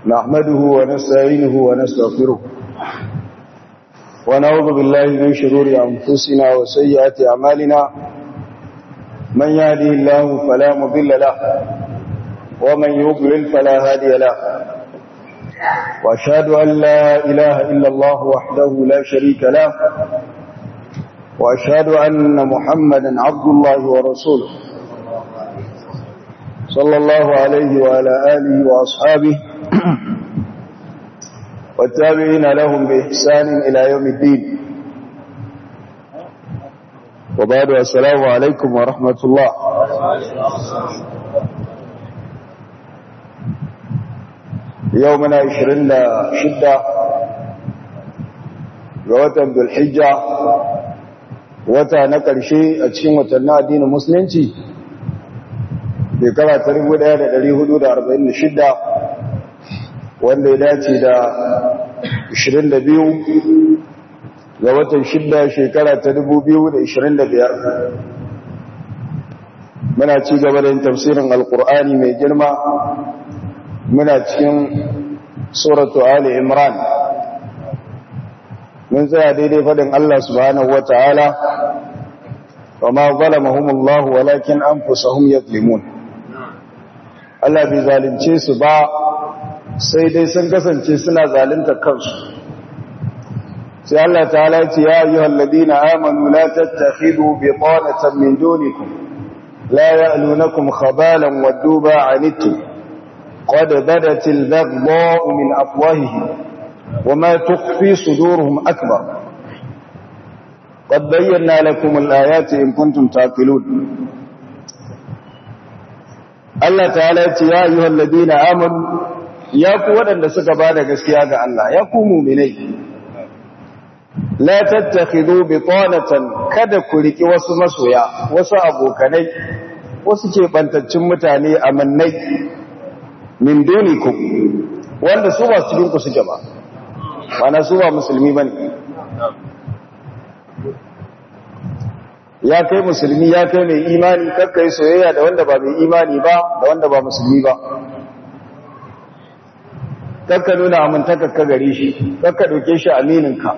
نحمده ونستعينه ونستغفره ونعوذ بالله من شرور أنفسنا وسيئات أعمالنا من يهده الله فلا مضل له ومن يضلل فلا هادي له وأشهد أن لا إله إلا الله وحده لا شريك له وأشهد أن محمدا عبد الله ورسوله صلى الله عليه وعلى آله وأصحابه والتابعين لهم بإحسان إلى يوم الدين وبعد السلام عليكم ورحمة الله يومنا عشرين شدة ووتن ذو الحجة wata na ƙarshe a cikin watannin addinin musulunci shekara ta 1446 wanda ya dace da 22 ga watan 6 shekara ta 2025 muna ci gaba da yin tafsirin alkur'ani mai girma muna cikin suratu ali imran mun tsaya daidai faɗin Allah subhanahu wa ta'ala wa ma zalamahumullahu walakin anfusahum yadlimun Allah bai zalunce su ba sai dai sun kasance suna zalunta kansu sai Allah ta'ala ya ce ya ayyuhal ladina amanu la tattakhidhu bitanatan min dunikum la ya'lunakum khabalan waddu ba'anittum qad badatil baghdha'u min afwahihim وما تخفي صدورهم أكبر قد بينا لكم الآيات إن كنتم تعقلون Allah ta'ala ya ce ya ayyuhal ladina amanu ya ku waɗanda suka bada gaskiya ga Allah ya ku mu'minai la tattakhidhu bitanatan kada ku riki wasu masoya wasu abokanai wasu ke bantaccin mutane amannai min dunikum wanda su ba cikin ku suke ba mana su ba musulmi bane ya kai musulmi ya kai mai imani kakkai soyayya da wanda ba mai imani ba da wanda ba musulmi ba kakka nuna amintaka ka gare shi kakka dauke shi amininka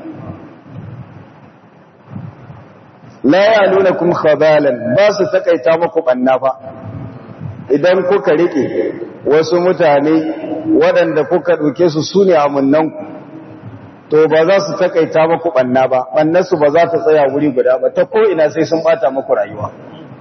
la ya nuna kuma khabalan ba su takaita muku banna fa idan kuka rike wasu mutane waɗanda kuka ɗauke su su ne amunnanku to ba za su takaita muku ɓanna ba ɓannarsu ba za ta tsaya wuri guda ba ta ko'ina sai sun ɓata muku rayuwa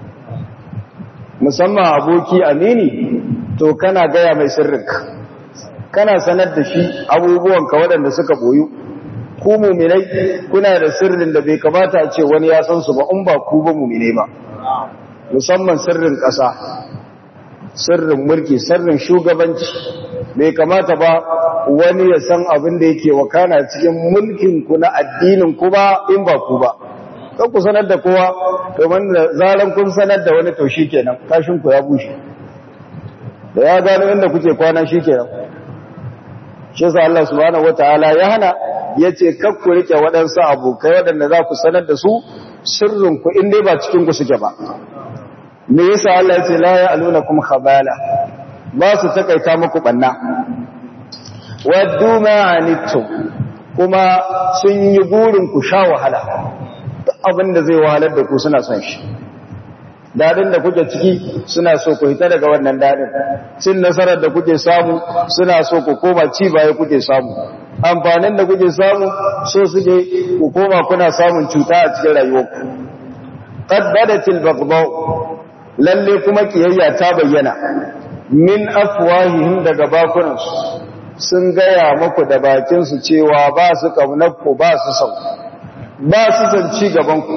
musamman aboki amini to kana gaya mai sirrinka kana sanar da shi abubuwanka waɗanda suka boyu ku muminai kuna da sirrin da bai kamata a ce wani ya san su ba in ba ku ba muminai ba musamman sirrin ƙasa sirrin mulki sirrin shugabanci bai kamata ba wani ya san abin da yake wakana cikin mulkin ku na addinin ku ba in ba ku ba kan ku sanar da kowa domin da zaran kun sanar da wani to shikenan kashin ku ya bushe da ya gano inda kuke kwana shikenan shi yasa Allah subhanahu wataala ya hana yace kar ku rike waɗansu abokai waɗanda za ku sanar da su sirrin ku in dai ba cikin ku suke ba me yasa Allah yace la ya'lunakum khabala ba su takaita muku banna waddu ma'anittum kuma sun yi burin ku sha wahala abin da zai wahalar da ku suna son shi dadin da kuke ciki suna so ku hita daga wannan dadin cin nasarar da kuke samu suna so ku koma ci baya kuke samu amfanin da kuke samu so suke ku koma kuna samun cuta a cikin rayuwarku qad badatil baghdha lalle kuma kiyayya ta bayyana min afwahihim daga bakunansu sun gaya muku da bakinsu cewa ba su ƙaunarku ba su sau ba su san ci gabanku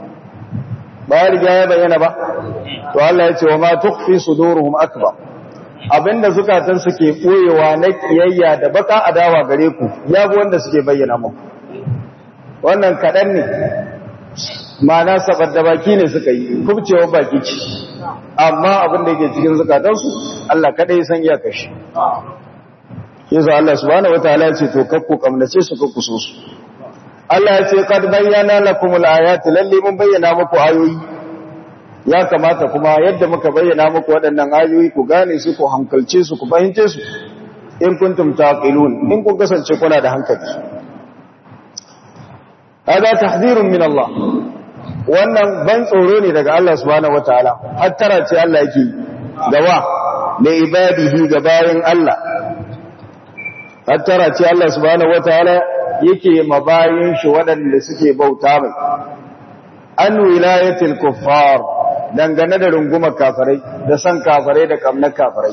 ba ya riga ya bayyana ba to Allah ya ce wa ma tukfi suduruhum akbar abinda zukatan suke boyewa na kiyayya da baka adawa gare ku ya bi wanda suke bayyana muku wannan kaɗan ne ma'ana sabar da baki ne suka yi kubcewa baki ce amma abinda yake cikin zukatansu Allah kaɗai san iyakar shi yasa Allah subhanahu wataala ya ce to kakku kamnace su kakku so su Allah ya ce kad bayyana lakumul ayati lalle mun bayyana muku ayoyi ya kamata kuma yadda muka bayyana muku waɗannan ayoyi ku gane su ku hankalce su ku fahimce su in kuntum taqilun in kun kasance kuna da hankali hada tahdhirun min Allah wannan ban tsoro ne daga Allah subhanahu wataala hattara ce Allah yake gawa da ibadihi ga bayin Allah hattara ce Allah subhanahu wataala yake mabayin shi waɗanda suke bauta mai an wilayatil kuffar dangane da rungumar kafirai da san kafirai da kamnar kafirai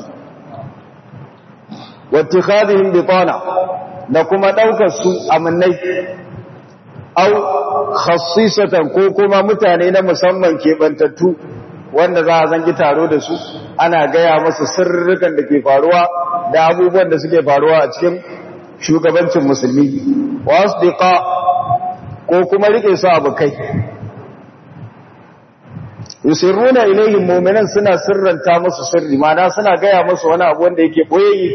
wattikhadihim bitana da kuma daukar su amannai au khassisatan ko kuma mutane na musamman kebantattu wanda za a zangi taro da su ana gaya masa sirrukan da ke faruwa da abubuwan da suke faruwa a cikin shugabancin musulmi wasdiqa ko kuma rike su abokai yusirruna ilayhim mu'minan suna sirranta musu sirri mana suna gaya musu wani abu wanda yake boyayye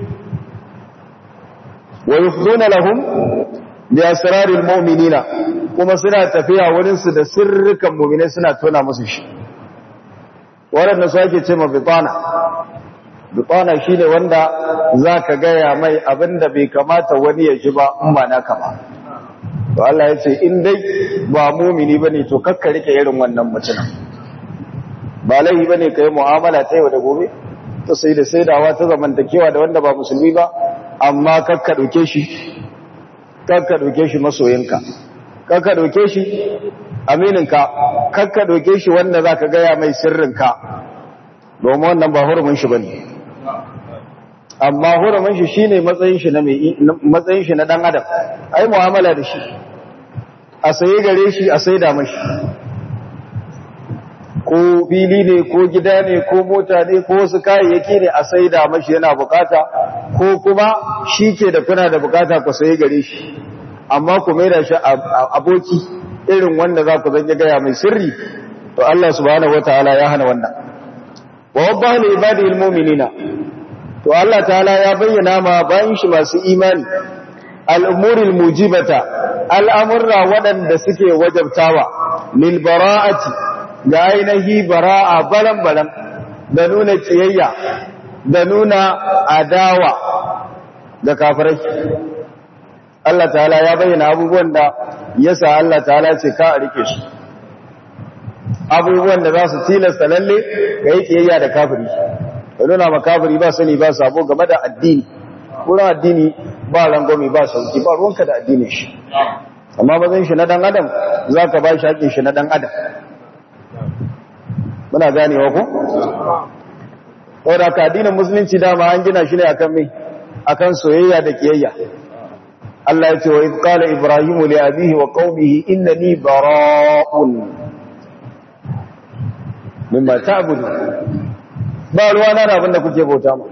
wa yufduna lahum bi asraril mu'minina kuma suna tafiya wurin su da sirrukan mu'minai suna tona musu shi wannan su ake cewa bitana bitana shine wanda zaka gaya mai abinda bai kamata wani ya ji ba in ba naka ba to Allah ya ce in dai ba mu'mini bane to kakka rike irin wannan mutumin ba laifi ba ne ka yi mu'amala ta yau da gobe ta sai da saidawa ta zamantakewa da wanda ba musulmi ba amma kakka ɗauke shi kakka ɗauke shi masoyinka kakka ɗauke shi amininka kakka ɗauke shi wanda za ka gaya mai sirrinka domin wannan ba hurumin shi ba ne amma hurumin shi shi ne matsayin shi na ɗan adam a yi mu'amala da shi a sayi gare shi a saida mashi ko fili ne ko gida ne ko mota ne ko wasu kayayyaki ne a saida mashi yana bukata ko kuma shi ke da kuna da bukata ku sayi gare shi amma ku mai da shi aboki irin wanda za ku zanye gaya mai sirri to Allah subhanahu wataala ya hana wannan wa wadaha li ibadihi almu'minina to Allah ta'ala ya bayyana ma bayan shi masu imani al'umuril mujibata al'amurra waɗanda suke wajabtawa lil bara'ati da ainihi bara'a baran-baran da nuna ciyayya da nuna adawa da kafirai Allah ta'ala ya bayyana abubuwan da yasa Allah ta'ala ce ka a rike su abubuwan da za su tilasta lalle ga yi ciyayya da kafiri da nuna ma kafiri ba sani ba sabo game da addini wurin addini ba rangwami ba sauki ba ruwanka da addinin shi amma bazan shi na dan adam za ka ba shi haƙin shi na dan adam muna ganewa ko wadda ka addinin musulunci dama an gina shi ne akan mai akan soyayya da kiyayya Allah ya ce wa qala ibrahimu li abihi wa qaumihi innani bara'un mimma ta'budu ba ruwa na abin da kuke bauta mu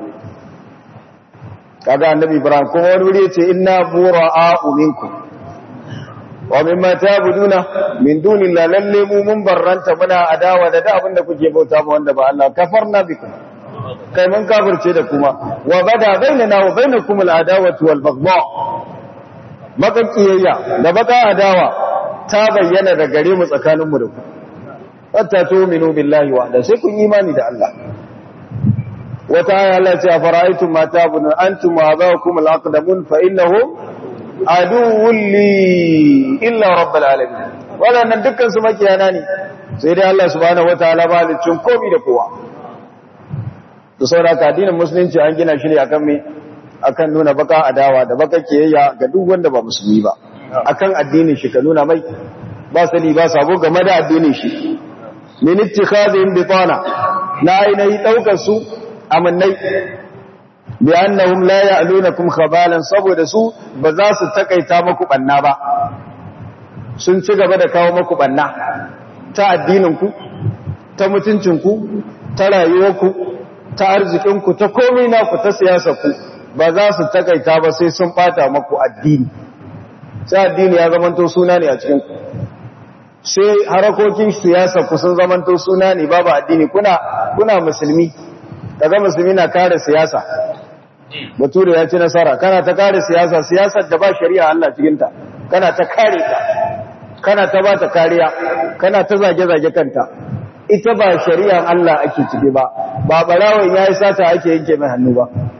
kaga annabi ibrahim kuma wani wuri yace inna bura'u minkum wa mimma ta'buduna min dunillahi lalle mu mun barranta muna adawa da abin da kuke bauta mu wanda ba Allah kafarna bikum kai mun kafirce da kuma wa bada bainana wa bainakum al-adawatu wal baghdha makakiyayya da baka adawa ta bayyana da gare mu tsakanin mu da ku hatta tu'minu billahi wa sai kun imani da Allah wata aya Allah ce afara'aytum ma ta'budun antum wa abakum al-aqdamun fa innahum aduwwun li illa rabbil alamin wadannan dukkan su makiyana ne sai dai Allah subhanahu wataala malicin komai da kowa to saboda addinin musulunci an gina shi ne akan me akan nuna baka adawa da baka kiyayya ga duk wanda ba musulmi ba akan addinin shi ka nuna mai ba sani ba sabo game da addinin shi min ittikhadhihim bitana na ainihi daukar su amannai bi annahum la ya'lunakum khabalan saboda su ba za su takaita muku banna ba sun ci gaba da kawo muku banna ta addinin ku ta mutuncin ku ta rayuwar ku ta arzikin ku ta komai naku ta siyasar ku ba za su takaita ba sai sun bata muku addini sai addini ya zamanto suna ne a cikin ku sai harakokin siyasa ku sun zamanto suna ne babu addini kuna kuna musulmi kaga musulmi na kare siyasa bature ya ci nasara kana ta kare siyasa siyasar da ba shari'a Allah cikin ta kana ta kare ta kana ta ba ta kariya kana ta zage zage kanta ita ba shari'a Allah ake ciki ba ba barawon yayi sata ake yanke mai hannu ba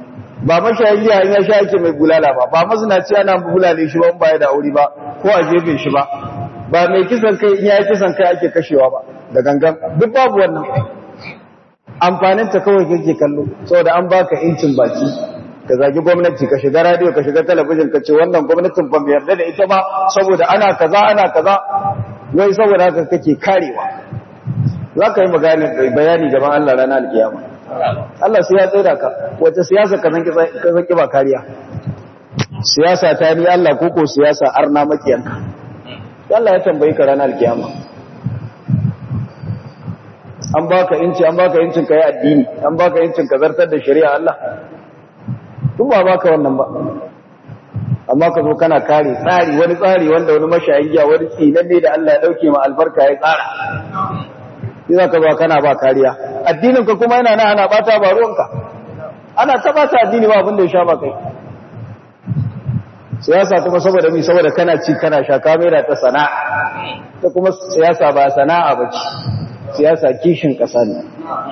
ba mashayin giya in ya sha ake mai bulala ba ba mazinaci ana bulale shi ba in baya da aure ba ko a jefe shi ba ba mai kisan kai in ya yi kisan kai ake kashewa ba da gangan duk babu wannan amfanin ta kawai kake kallo saboda an baka incin baki ka zagi gwamnati ka shiga radio ka shiga talabijin ka ce wannan gwamnatin ban yarda da ita ba saboda ana kaza ana kaza wai saboda haka kake karewa za ka yi bayani gaban Allah ranar alkiyama Allah sai ya tsira ka wace siyasa ka zanki ba kariya siyasa ta ni Allah koko siyasa arna makiyanka Allah ya tambayi ka ranar alkiyama an baka inci an baka incin ka yi addini an baka incin ka zartar da shari'a Allah duk ba baka wannan ba amma ka zo kana kare tsari wani tsari wanda wani mashayin giya wani tsinanne da Allah ya dauke ma albarka ya tsara yi za ka zo kana ba kariya addininka kuma yana na ana bata ba ruwanka ana ta bata addini ba abin da ya sha ba kai siyasa kuma saboda mi saboda kana ci kana sha kamera ta sana'a ta kuma siyasa ba sana'a ba ce siyasa kishin ƙasa ne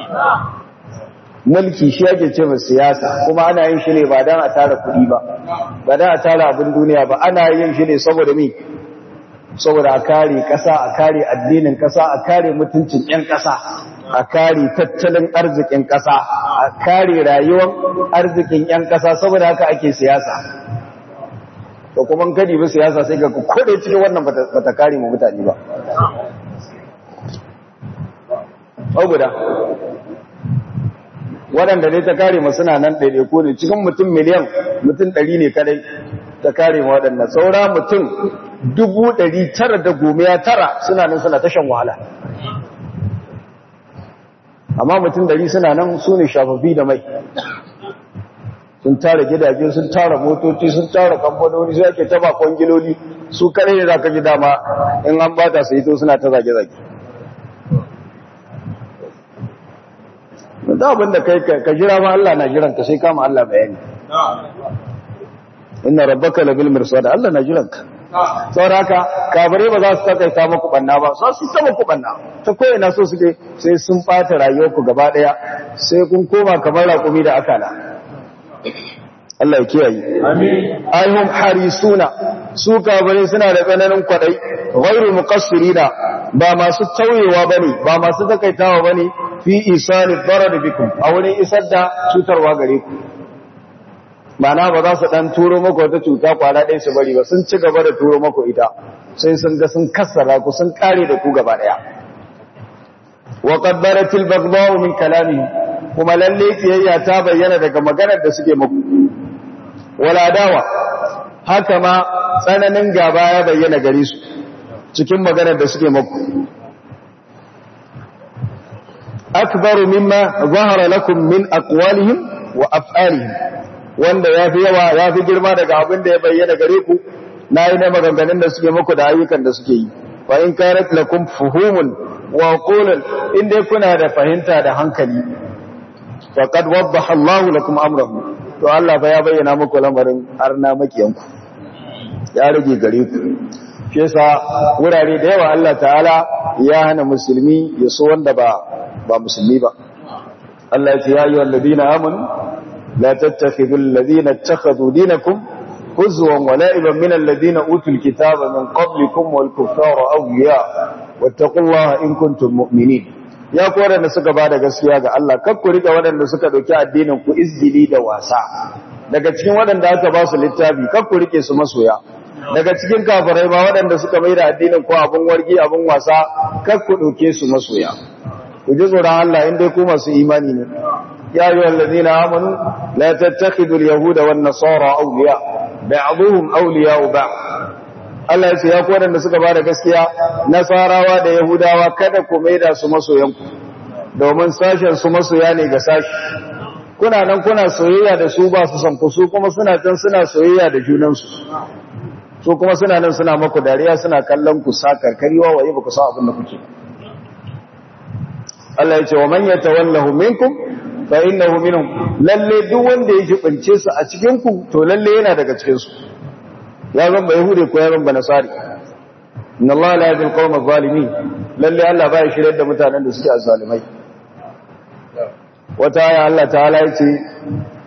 mulki shi ake ce mai siyasa kuma ana yin shi ne ba don a tara kuɗi ba ba don a tara abin duniya ba ana yin shi ne saboda mi saboda a kare ƙasa a kare addinin ƙasa a kare mutuncin 'yan ƙasa a kare tattalin arzikin ƙasa a kare rayuwar arzikin 'yan ƙasa saboda haka ake siyasa to kuma kadi ba siyasa sai ga kodai cikin wannan bata kare mu mutane ba guda waɗanda dai ta kare masu na nan ɗaiɗaiku ne cikin mutum miliyan mutum ɗari ne kadai ta kare ma waɗannan saura mutum dubu ɗari tara da gomiya tara suna nan suna tashan wahala amma mutum ɗari suna nan su ne shafafi da mai sun tara gidaje sun tara motoci sun tara kamfanoni sai ake taba kwangiloli su kare ne za ka ji dama in an bata su hito suna ta zage-zage da abin da kai ka jira ma Allah na jiran ka sai kama Allah bayani inna rabbaka labil mirsad Allah na jiran ka saboda haka kabare ba za su takaita muku banna ba za su ta muku banna ta koyi na so suke sai sun bata rayuwarku gaba daya sai kun koma kamar raƙumi da akala Allah ya kiyaye amin ayyuhum harisuna su kabare suna da tsananin kwadai ghairu muqassirina ba masu tauyewa bane ba masu takaitawa bane fi isali darar bikum a wurin isar da cutarwa gare ku mana ba za su dan turo muku wata cuta kwana ɗaya su bari ba sun ci gaba da turo muku ita sai sun ga sun kassara ku sun kare da ku gaba ɗaya wa qaddaratil baghdha'u min kalamihi kuma lalle kiyayya ta bayyana daga maganar da suke muku wala dawa haka ma tsananin gaba ya bayyana gare su cikin maganar da suke muku akbaru mimma zahara lakum min aqwalihim wa af'alihim wanda yafi yawa yafi girma daga abin da ya bayyana gare ku nayi na maganganun da suke muku da ayyukan da suke yi fa in kanat lakum fuhumun wa qulun inda kuna da fahimta da hankali faqad waddaha Allahu lakum amrahu to Allah fa ya bayyana muku lamarin arna makiyanku ya rage gare ku shi yasa wurare da yawa Allah ta'ala ya hana musulmi ya so wanda ba ba musulmi ba Allah ya ce ya ayyuhal ladina amanu la tattakhidul ladina ittakhadhu dinakum huzwan wa la'iban min alladhina utul kitaba min qablikum wal kuffara awliya wattaqullaha in kuntum mu'minin ya ku wadanda suka bada gaskiya ga Allah kar ku rika wadanda suka dauki addinin ku izgili da wasa daga cikin wadanda aka ba su littafi kar ku rike su masoya daga cikin kafirai ma waɗanda suka mai da addinin ko abin wargi abin wasa kar ku ɗauke su masoya ku ji tsoron Allah in dai ku masu imani ne ya yi wallazi na amanu la tattakhidu al-yahuda wan nasara awliya ba'dhum awliya ba Allah ya ce ya ku waɗanda suka bada gaskiya nasarawa da yahudawa kada ku mai da su masoyanku domin sashen su masoya ne ga sashi kuna nan kuna soyayya da su ba su san ku su kuma suna can suna soyayya da junansu su kuma suna nan suna maku dariya suna kallon ku sakar kariwa waye ba ku san abin da kuke Allah ya ce wa man yatawallahu minkum fa innahu minhum lalle duk wanda ya jibince su a cikin ku to lalle yana daga cikin su ya zan ba yahudi ko ya zan ba nasari inna Allah la yahdi al-qawma adh-dhalimin lalle Allah ba ya shirye da mutanen da suke azzalimai wata aya Allah ta'ala ya ce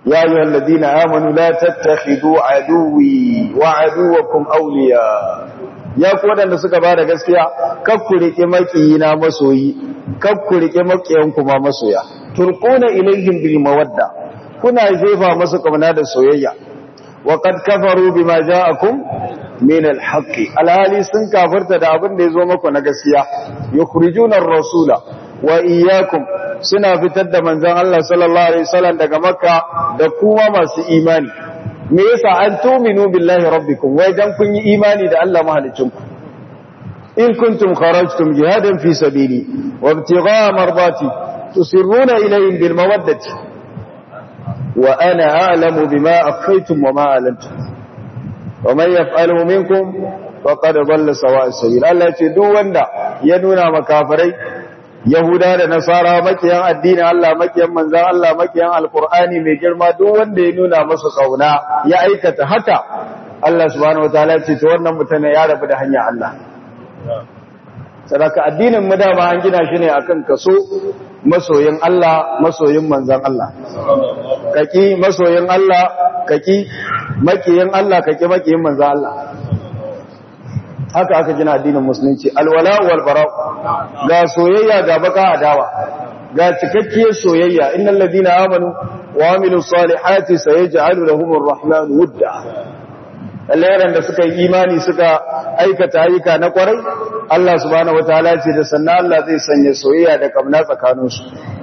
ya yi wallazi na amanu la tattakhidu aduwi wa aduwakum awliya ya ku waɗanda suka ba da gaskiya kakku riƙe maƙiyina masoyi kakku riƙe maƙiyanku ma masoya turquna ilayhim bil mawadda kuna jefa masu kamna da soyayya wa qad kafaru bima ja'akum min al haqqi alhali sun kafirta da abin da yazo muku na gaskiya yukhrijuna ar-rasula wa iyyakum suna fitar da manzon Allah sallallahu alaihi wasallam daga makka da kuma masu imani me yasa an tuminu billahi rabbikum wai dan kun yi imani da Allah mahalicinku in kuntum kharajtum jihadan fi sabili wa ibtigha'a mardati tusirruna ilayhim bil mawaddati wa ana a'lamu bima akhfaytum wa ma alantum wa man yaf'alu minkum faqad dhalla sawa'a sabil Allah ce duk wanda ya nuna makafirai Yahuda da Nasara makiyan addinin Allah makiyan manzan Allah makiyan Alkur'ani mai girma duk wanda ya nuna masa kauna ya aikata haka Allah subhanahu wataala ce to wannan mutum ya rabu da hanya Allah sadaka addinin mu dama an gina shi ne akan kaso masoyin Allah masoyin manzan Allah kaki masoyin Allah kaki makiyin Allah kaki makiyin manzan Allah haka aka gina addinin musulunci alwala wal bara ga soyayya ga baka adawa ga cikakkiyar soyayya innal ladina amanu wa amilus salihati sayaj'alu lahumur rahmanu wudda allayaran da suka yi imani suka aikata ayyuka na kwarai Allah subhanahu wataala ce da sannan Allah zai sanya soyayya da kamna tsakaninsu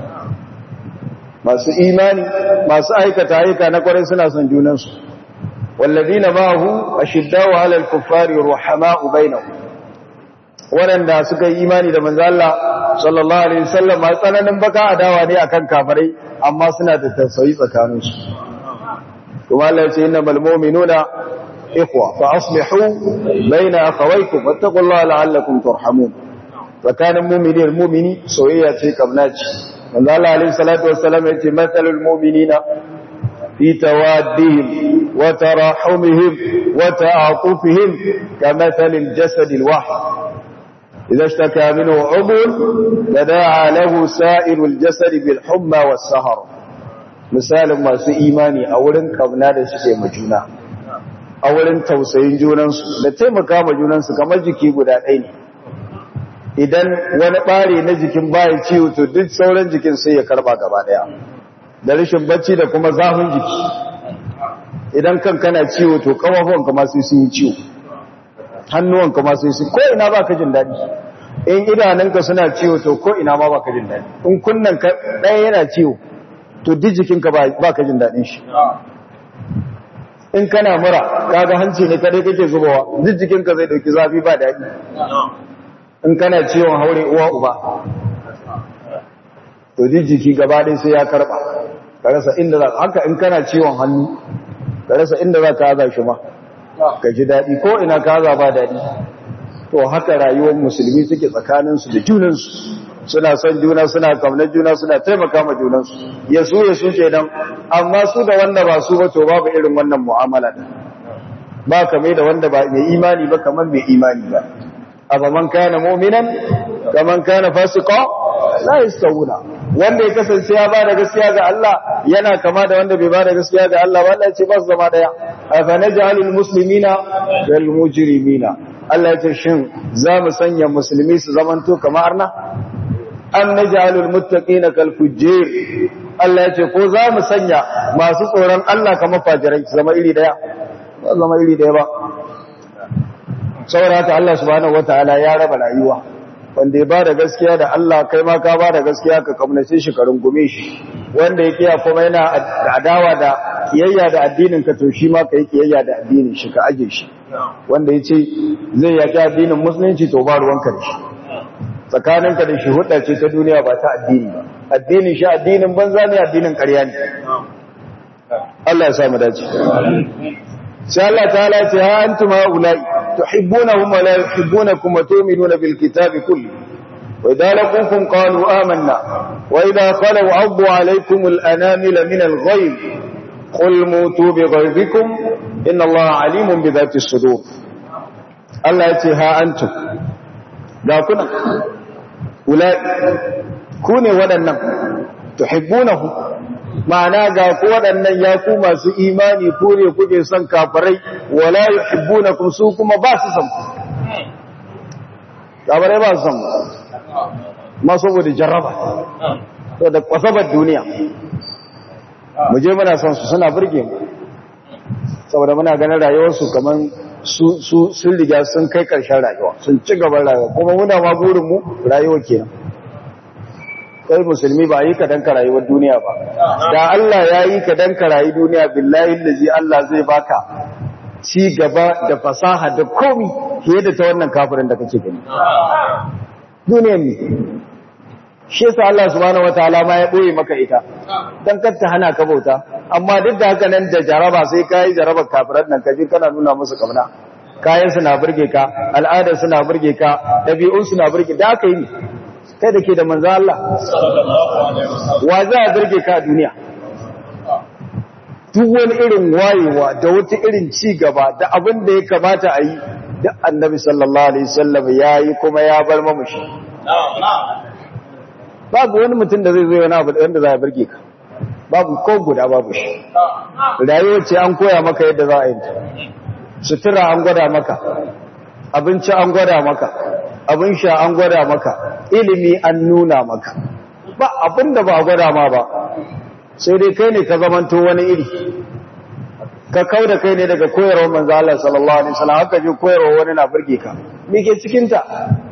masu imani masu aikata ayyuka na kwarai suna son junansu والذين معه أشداء على الكفار رحماء بينهم waɗanda suka yi imani da manzo Allah sallallahu alaihi wasallam ma tsananin baka adawa ne akan kafirai amma suna da tausayi tsakanin su kuma Allah ya ce innamal mu'minuna ikhwa fa aslihu baina akhawaykum wattaqullaha la'allakum turhamun tsakanin mu'mini da mu'mini soyayya ce kamnaci manzo Allah alaihi salatu wassalam ya ce mathalul mu'minina في توادهم وتراحمهم وتعاطفهم كمثل الجسد الواحد إذا اشتكى منه عضو تداعى له سائر الجسد بالحمى والسهر مثال ما سي إيماني أولا قبنا da suke majuna a wurin tausayin junansu da taimaka ma junansu kamar jiki guda ɗaya ne idan wani ɓare na jikin bayan ciwo to duk sauran jikin sai ya karɓa gaba ɗaya da rashin bacci da kuma zafin jiki idan kan kana ciwo to kafafuwanka ma sai sun yi ciwo hannuwanka ma sai sun ko ina ba ka jin daɗi in idanunka suna ciwo to ko ina ma ba ka jin daɗi in kunnan ka ɗaya yana ciwo to duk jikinka ba ka jin daɗin shi in kana mura kaga hanci ne kadai kake zubawa duk jikinka zai dauki zafi ba daɗi in kana ciwon haure uwa uba to duk jiki gaba ɗaya sai ya karɓa ka rasa inda za haka in kana ciwon hannu ka rasa inda za ka haza shi ma ka ji daɗi ko ina ka haza ba daɗi to haka rayuwar musulmi suke tsakaninsu da junansu suna son juna suna kamnar juna suna taimaka ma junansu ya su ya su ke nan amma su da wanda ba su ba to babu irin wannan mu'amala da ba kamar da wanda ba mai imani ba kamar mai imani ba abu man kana mu'minan kaman kana fasika la yastawuna wanda ya kasance ya ba da gaskiya ga Allah yana kama da wanda bai ba da gaskiya ga Allah ba Allah ya ce ba su zama daya afa naj'alul muslimina wal mujrimina Allah ya ce shin za mu sanya musulmi su zamanto kamar na an naj'alul muttaqina kal fujjar Allah ya ce ko za mu sanya masu tsoron Allah kamar fajirai su zama iri daya ba zama iri daya ba saboda haka Allah subhanahu wataala ya raba rayuwa wanda ya bada gaskiya da Allah kai ma ka bada gaskiya ka kamnace shi ka rungume shi wanda ya kiya kuma yana adawa da kiyayya da addinin ka to shi ma kai kiyayya da addinin shi ka aje shi wanda ya ce zai yaki addinin musulunci to ba ruwanka da shi tsakaninka da shi hudda ce ta duniya ba ta addini ba addinin shi addinin banza ne addinin ƙarya ne Allah ya sa mu dace sai Allah ta'ala ce ha antum haula'i tuhibbunahum wa la yuhibbunakum wa tu'minuna bil kitabi kulli wa idza laqukum qalu amanna wa idza khalu 'addu 'alaykum al anamila min al ghayb qul mutu bi ghaybikum inna Allaha 'alimun bi dhati as-sudur Allah ya ce ha antum ga kuna ulai ku ne waɗannan tuhibbunahum ma'ana ga ku waɗannan ya ku masu imani ku ne kuke son kafirai wala yuhibbunakum su kuma ba su son kafirai ba su son ma saboda jarraba to da kwasabar duniya mu je muna son su suna burge mu saboda muna ganin rayuwarsu kamar su sun riga sun kai ƙarshen rayuwa sun ci gaban rayuwa kuma muna ma burinmu rayuwa kenan kai musulmi ba yi ka danka rayuwar duniya ba da Allah ya yi ka danka rayu duniya billahi lazi Allah zai baka ci gaba da fasaha da komi fiye da ta wannan kafirin da kake gani duniyar ne shi yasa Allah subhanahu wataala ma ya boye maka ita dan kar ta hana ka bauta amma duk da haka nan da jaraba sai kai jarabar kafiran nan kaje kana nuna musu kamna kayan su na burge ka al'adar su na burge ka dabi'un su na burge da aka yi kai da ke da manzo Allah wa za a burge ka a duniya duk wani irin wayewa da wata irin ci gaba da abin da ya kamata a yi duk annabi sallallahu alaihi wasallam ya yi kuma ya bar mamushi babu wani mutum da zai zo wani abu wanda za a burge ka babu ko guda babu shi rayuwar ce an koya maka yadda za a yi sutura an gwada maka abinci an gwada maka abin sha an gwada maka ilimi an nuna maka ba abin da ba a gwada ma ba sai dai kai ne ka zamanto wani iri ka kau da kai ne daga koyarwar manzo Allah sallallahu alaihi wasallam haka je koyarwa wani na burge ka me ke cikin ta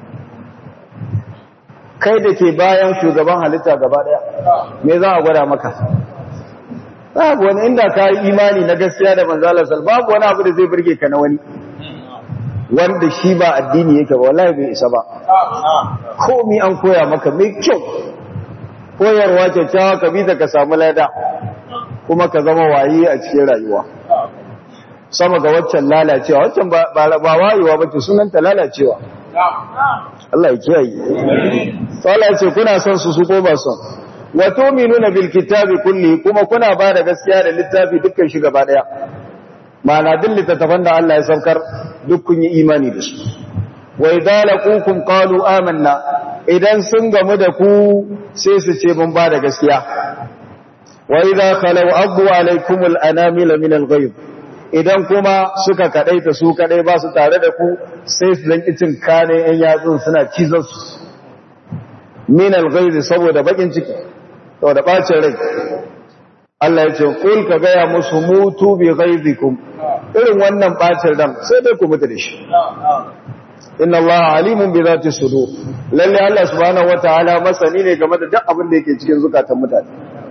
kai da ke bayan shugaban halitta gaba daya me za a gwada maka babu wani inda ka yi imani na gaskiya da manzo Allah sallallahu babu wani abu da zai burge ka na wani wanda shi ba addini yake ba wallahi bai isa ba komai an koya maka mai kyau koyarwa kyakkyawa ka bi ta ka samu lada kuma ka zama waye a cikin rayuwa sama ga waccan lalacewa waccan ba wayewa ba ce sunanta lalacewa Allah ya kiyaye Allah ya ce kuna son su su ko ba son wa tu'minuna bil kitabi kulli kuma kuna ba da gaskiya da littafi dukkan shi gaba daya ma'ana duk littattafan da Allah ya saukar duk kun yi imani da su wa idza laqukum qalu amanna idan sun gamu da ku sai su ce mun ba da gaskiya wa idza khalu abu alaykumul anamil min al-ghayb idan kuma suka kadaita su kadai ba su tare da ku sai su zanki cin kane yan yatsun suna cizon su min al-ghayb saboda bakin ciki saboda bacin rai Allah ya ce kul ka gaya musu mutu bi ghaizikum irin wannan bacin ran sai dai ku mutu da shi inna Allah alimun bi zati sudur lalle Allah subhanahu wataala masani ne game da duk abin da yake cikin zukatan mutane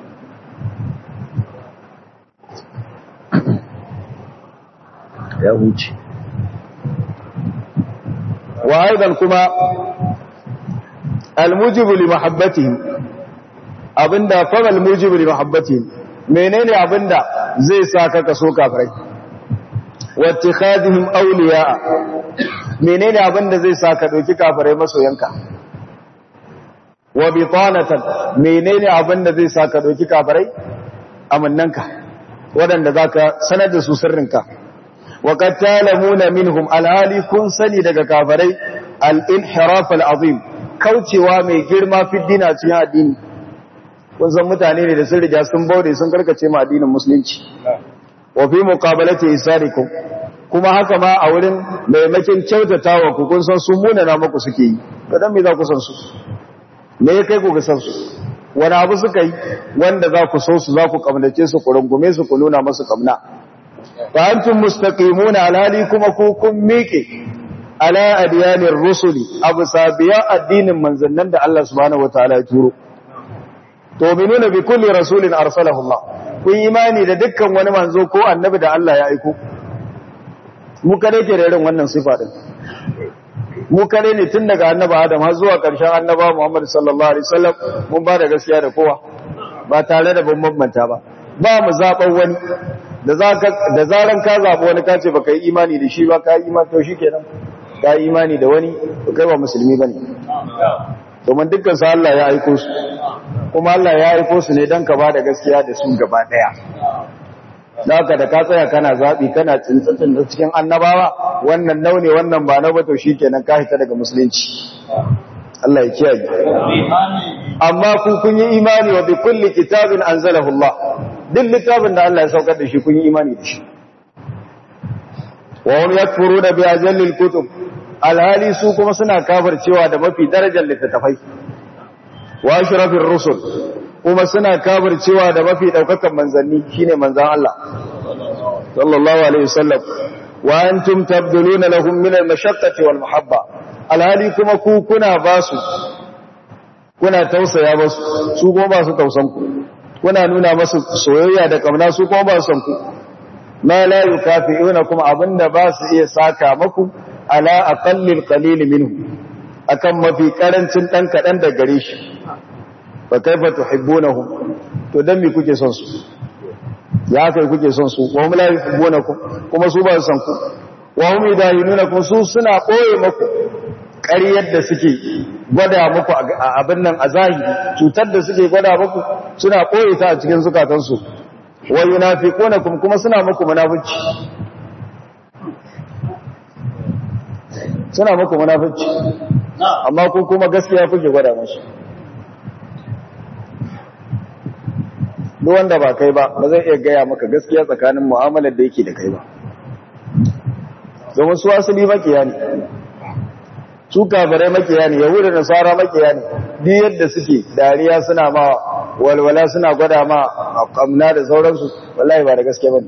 ya huce wa aidan kuma almujibu li mahabbatihim abinda fa almujibu li mahabbatihim menene abinda zai sa ka kaso kafirai wa ittikhadihim awliya menene abinda zai sa ka dauki kafirai masoyanka wa bitanatan menene abinda zai sa ka dauki kafirai amannanka wadanda zaka sanar da su sirrinka wa qad talamuna minhum alhali kun sani daga kafirai al-inhiraf al-azim kaucewa mai girma fi dina cikin addini kun san mutane ne da sun riga sun baude sun karkace ma addinin musulunci wa fi muqabalati isarikum kuma haka ma a wurin maimakin kyautatawa ku kun san sun munana muku suke yi to dan me za ku san su me ya kai ku ga san su wani abu suka yi wanda za ku so su za ku kamnace su ku rungume su ku nuna musu kamna fa antum mustaqimuna alhali kuma ku kun miƙe ala adiyanir rusuli abu sabiya addinin manzannan da Allah subhanahu wataala ya turo tu'minuna bi kulli rasulin arsalahu Allah kun imani da dukkan wani manzo ko annabi da Allah ya aiko mu kare ke da irin wannan sifa din mu kare ne tun daga annabi Adam har zuwa ƙarshen annaba Muhammad sallallahu alaihi wasallam mun ba da gaskiya da kowa ba tare da bambanta ba ba mu zaban wani da zaka da zaran ka zaba wani kace baka yi imani da shi ba ka yi imani to shikenan ka yi imani da wani to kai ba musulmi bane domin dukkan su Allah ya aiko su kuma Allah ya aiko su ne don ka ba da gaskiya da su gaba ɗaya. Da haka da ka tsaya kana zaɓi kana tsintsatsin da cikin annabawa wannan naune wannan ba na bato shi kenan ka hita daga musulunci. Allah ya kiyaye. amma ku kun yi imani wa bi kulli kitabin anzalahu Allah duk littafin da Allah ya saukar da shi kun yi imani da shi wa hum yakfuruna bi ajallil kutub alhali su kuma suna kafircewa da mafi darajar littattafai wa ashrafir rusul kuma suna kafircewa da mafi daukakan manzanni shine manzan Allah sallallahu alaihi wasallam wa antum tabduluna lahum min al-mashaqqati wal mahabba alhali kuma ku kuna basu kuna tausaya basu su kuma ba su tausan ku kuna nuna masu soyayya da kauna su kuma ba su san ku ma la yukafi'una kuma abinda ba su iya saka maku ala aqallil qalil minhu akan mafi karancin dan kadan da gare shi fa kaifa tuhibbunahum to dan me kuke son su ya kai kuke son su wa hum la yuhibbunakum kuma su ba su san ku wa hum yudahinunakum su suna koye maku ƙaryar da suke gwada muku a abin nan a zahiri cutar da suke gwada muku suna koye ta a cikin zukatansu wa yunafiqunakum kuma suna muku munafici suna muku munafici amma ku kuma gaskiya kuke gwada musu duk wanda ba kai ba ba zai iya gaya maka gaskiya tsakanin mu'amalar da yake da kai ba domin su asali makiya ne su kafirai makiya ne yahuda da nasara makiya ne duk yadda suke dariya suna ma walwala suna gwada ma kamna da sauransu wallahi ba da gaske ba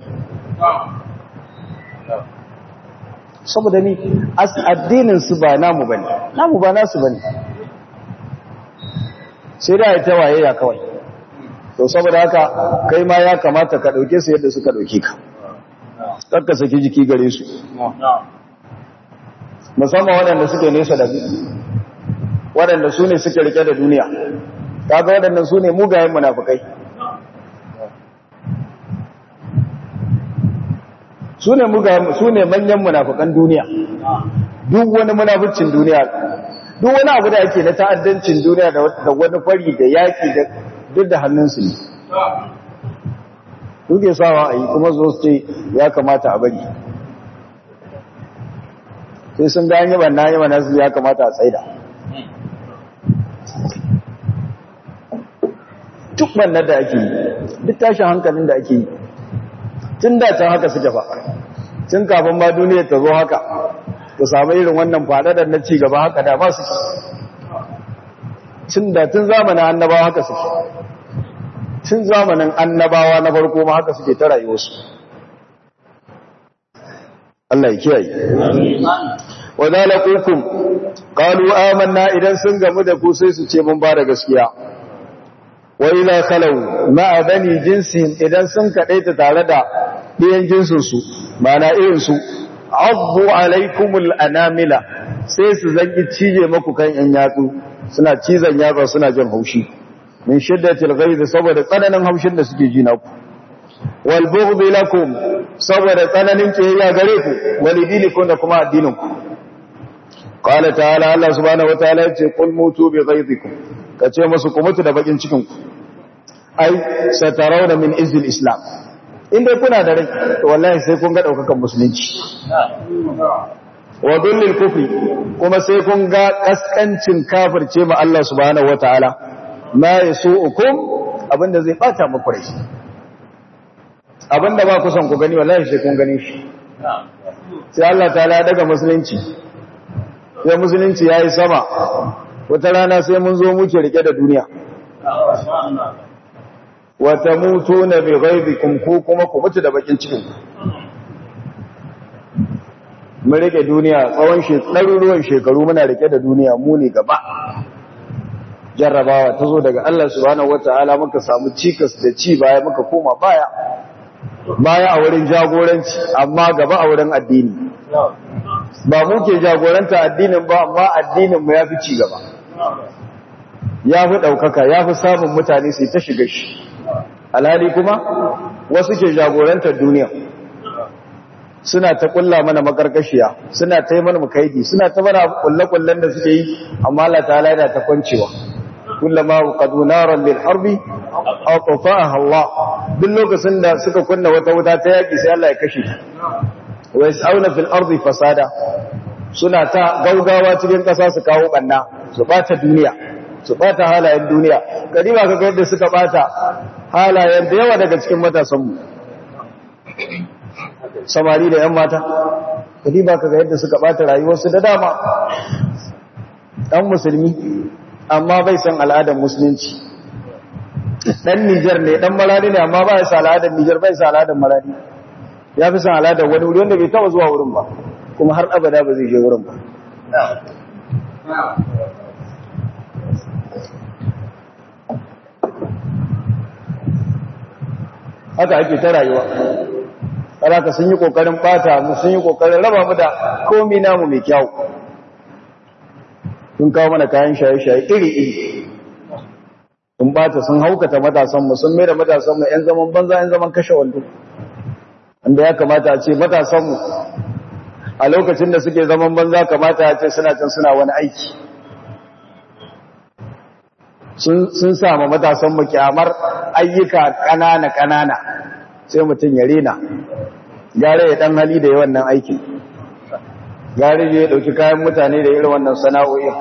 saboda ni addinin su ba namu bane namu ba nasu bane sai da ta waye ya kawai to saboda haka kai ma ya kamata ka dauke su yadda suka dauke ka kakka saki jiki gare su musamman waɗanda suke nesa da waɗanda su ne suke rike da duniya kaga waɗannan su ne mugayen munafukai su ne mugayen su ne manyan munafukan duniya duk wani munafucin duniya duk wani abu da ake na ta'addancin duniya da wani fari da yaƙi da duk da hannunsu ne duke sawa a yi kuma zo su ce ya kamata a bari sai sun ga yi banna yi banna su ya kamata a tsaida duk banna da ake yi duk tashin hankalin da ake yi tun da can haka suke fa tun kafin ma duniya ta zo haka ta samu irin wannan faɗaɗar na ci gaba haka da ba su tun da tun zamanin annabawa haka suke tun zamanin annabawa na farko ma haka suke ta rayuwarsu Allah ya kiyaye wa zalaqukum qalu amanna idan sun gamu da ku sai su ce mun ba da gaskiya wa ila khalu ma bani jinsin idan sun kadaita tare da ɗiyan jinsin su mana irin su abbu alaikumul anamila sai su zangi cije maku kan yan yatsu suna cizon yatsa suna jin haushi min shiddatil ghaiz saboda tsananin haushin da suke ji naku wal bughd lakum saboda tsananin kiyayya gare ku walidinikum da kuma addinin ku qala ta'ala Allah subhanahu wataala yace qul mutu bi ghaizikum kace musu ku mutu da bakin cikin ku ai satarawna min izil islam inda kuna da rai to wallahi sai kun ga daukakan musulunci wa dullil kufri kuma sai kun ga kaskancin kafirce ma Allah subhanahu wataala ma yasu'ukum abinda zai bata muku rai abinda ba ku son ku gani wallahi sai kun gani shi sai Allah ta'ala daga musulunci sai musulunci yayi sama wata rana sai mun zo muke rike da duniya wa tamutuna bi ghaibikum ku kuma ku mutu da bakin cikin mun rike duniya tsawon shekaru shekaru muna rike da duniya mu ne gaba jarrabawa ta zo daga Allah subhanahu wata'ala muka samu cikas da ci baya muka koma baya baya a wurin jagoranci amma gaba a wurin addini ba mu ke jagoranta addinin ba amma addinin mu yafi ci gaba yafi daukaka yafi samun mutane sai ta shiga shi alhali kuma wasu ke jagorantar duniya suna ta kulla mana makarkashiya suna ta yi mana mukaidi suna ta mana kulle-kullen da suke yi amma Allah ta'ala yana ta kwancewa kullama qadu naran lil harbi aqfa'aha Allah duk lokacin da suka kunna wata wuta ta yaki sai Allah ya kashe ta wa yas'auna fil ardi fasada suna ta gaugawa cikin kasa su kawo banna su bata duniya su bata halayen duniya gari ba ka ga yadda suka bata halayen da yawa daga cikin matasanmu samari da 'yan mata gari ba ka ga yadda suka bata rayuwarsu da dama ɗan musulmi amma bai san al'adar musulunci ɗan nijar ne ɗan marari ne amma ba ya sa al'adar nijar bai sa al'adar marari ya fi san al'adar wani wuri wanda bai taba zuwa wurin ba kuma har abada ba zai je wurin ba haka ake ta rayuwa ka sun yi kokarin bata mu sun yi kokarin raba mu da komi namu mai kyau sun kawo mana kayan shaye-shaye iri-iri sun bata sun haukata matasanmu sun mai da matasanmu 'yan zaman banza 'yan zaman kashe wando wanda ya kamata a ce matasanmu a lokacin da suke zaman banza kamata a ce suna can suna wani aiki sun sama matasanmu kyamar ayyuka ƙanana-ƙanana sai mutum ya rena gare ya ɗan hali da yi wannan aikin gare ya ɗauki kayan mutane da irin wannan sana'o'in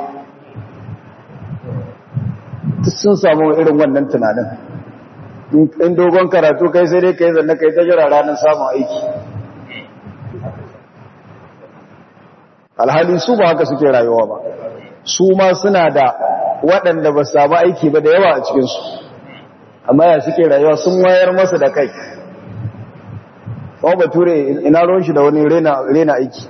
sun samu irin wannan tunanin in dogon karatu kai sai dai kai zanna kai ta jira ranar samun aiki alhali su ba haka suke rayuwa ba su ma suna da waɗanda ba su samu aiki ba da yawa a cikinsu amma ya suke rayuwa sun wayar masa da kai kuma bature ina ruwan shi da wani rena aiki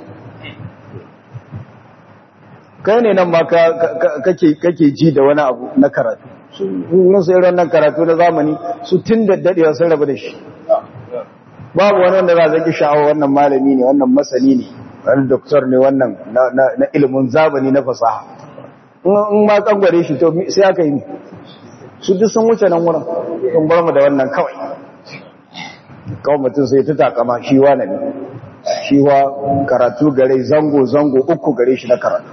kai ne nan ma kake ji da wani abu na karatu sun sai wannan karatu na zamani su tun da dadewa sun rabu da shi babu wani wanda za a zaki sha'awa wannan malami ne wannan masani ne wani doktor ne wannan na ilimin zamani na fasaha in ma tsangware shi to sai aka yi su duk sun wuce nan wurin sun bar mu da wannan kawai kawai mutum sai ta takama shi wa ne shi wa karatu gare zango zango uku gare shi na karatu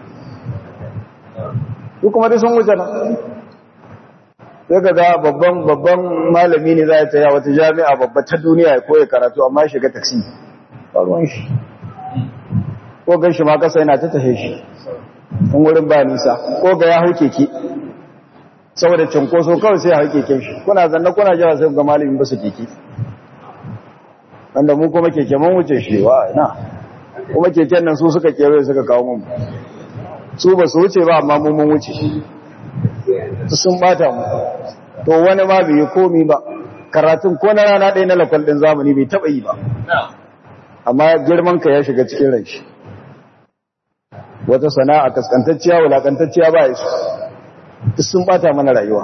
duk kuma dai sun wuce nan sai ka ga babban babban malami ne za ya taya wata jami'a babba ta duniya ya koya karatu amma shiga taksi ruwan shi ko gan shi ma kasa yana ta tahe shi in wurin ba nisa ko ga ya hau keke saboda cinkoso kawai sai ya hau keken shi kuna zanna kuna jawa sai ga malamin ba su keke wanda mu kuma keke mun wuce shi wa na kuma keken nan su suka kewaye suka kawo mun su ba su wuce ba amma mun wuce sun bata mu to wani ma bai yi komi ba karatun ko na rana ɗaya na lakwal ɗin zamani bai taɓa yi ba amma girman ka ya shiga cikin rai shi wata sana'a kaskantacciya wulakantacciya ba ya su duk sun bata mana rayuwa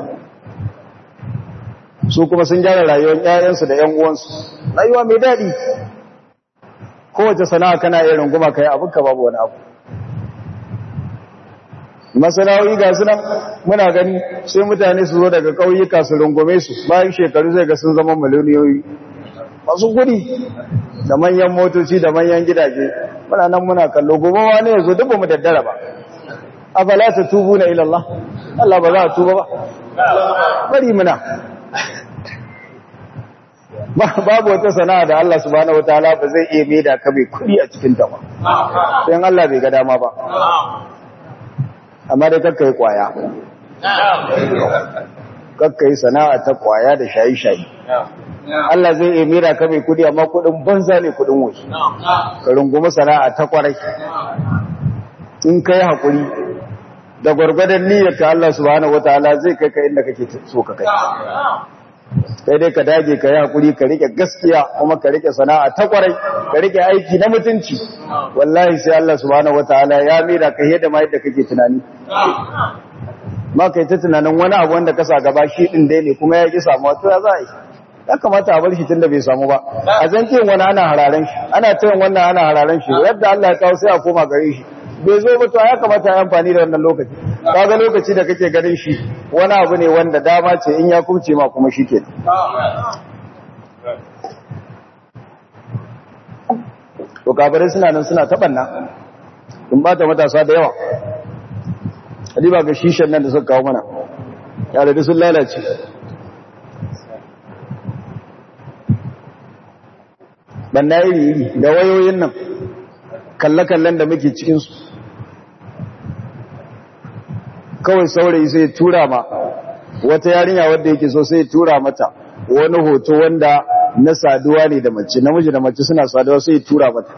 su kuma sun gyara rayuwar ƴaƴansu da ƴan uwansu rayuwa mai daɗi kowace sana'a kana iya runguma kai abin ka babu wani abu masana'o'i ga sunan muna gani sai mutane su zo daga ƙauyuka su rungume su bayan shekaru zai ga sun zama miliyoniyoyi masu gudi da manyan motoci da manyan gidaje muna nan muna kallo gobe wani ya zo duk ba mu daddara ba afala ta tubu na ilallah Allah ba za a tuba ba bari muna babu wata sana'a da Allah subhanahu wataala ba zai iya maida ka mai kudi a cikin ta ba sai Allah bai ga dama ba amma dai kakka yi kwaya kakka yi sana'a ta kwaya da shayi-shayi Allah zai iya mera ka mai kudi amma kudin banza ne kudin wasu ka rungumi sana'a ta kwarai in kai haƙuri da gwargwadon niyyar ka Allah subhanahu wataala zai kai ka inda kake so ka kai sai dai ka dage ka yi haƙuri ka rike gaskiya kuma ka rike sana'a ta kwarai ka rike aiki na mutunci wallahi sai Allah subhanahu wataala ya mera ka yadda ma yadda kake tunani ma kai ta tunanin wani abu wanda ka sa gaba shi din dai ne kuma ya ki samuwa to ya za a yi ya kamata a bar shi tun da bai samu ba a zan wani ana hararen shi ana tayin wannan ana hararen shi yadda Allah ya kawo sai a koma gare shi bai zo ba to ya kamata ya amfani da wannan lokaci kaga lokaci da kake ganin shi wani abu ne wanda dama ce in ya kubce ma kuma shi ke to kafirai suna nan suna taɓanna in ba ta matasa da yawa ba ga shishan nan da suka kawo mana ya da sun lalace banna iri da wayoyin nan kalle-kallen da muke cikinsu kawai saurayi sai tura ma wata yarinya wadda yake so sai tura mata wani hoto wanda na saduwa ne da mace namiji da mace suna saduwa sai tura mata